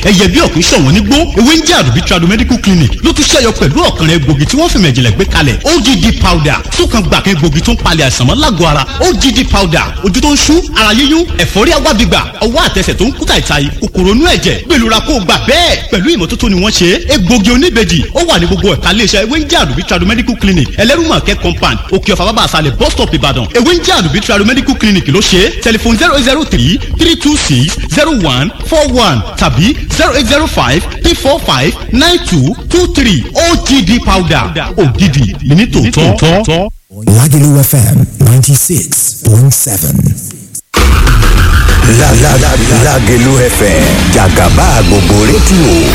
ẹyẹ bí ọ̀kìn ṣọ̀wọ́n nígbó ewé ń jẹ́ àdùbí tradu medical clinic ló tún ṣẹ̀yọ pẹ̀lú ọ̀kànrẹ́ egbògi tí wọ́n fi mẹ̀jìnlẹ̀ gbé kalẹ̀ OGD powder túkan gbàkan egbògi tó ń palẹ̀ àìsàn mọ́ lágọ̀ọ́ ara OGD powder ojú tó ń ṣú ara yíyún ẹ̀fọ́rí agbábígbà ọwọ́ àtẹsẹ̀ tó ń kú tàìtàì kòkòrò inú ẹ̀jẹ̀ gbèlúra kó gbà bẹ́ẹ̀ pẹ̀lú ìmọ́tótó ni wọ́n ṣe é egbògi oníbejì ó wà ní gbogbo ẹ̀ka iléeṣẹ́ ewé ń jẹ́ àdùbí tradu medical clinic ẹlẹ́rùmọ̀kẹ́ compound òkè ọ̀fà bàbá àṣàlẹ̀ bus stop ìbàdàn ewé ń jẹ́ àdùbí tradu medical clinic ló ṣe é tẹlifon zero zero three three two six zero one four one tàbí zero eight zero five three four five nine two two three OGD powder ògidì ní tòótọ́. Lagelu FM 96.7. Lágẹ̀lú FM jàgàbá gbogbo rédíò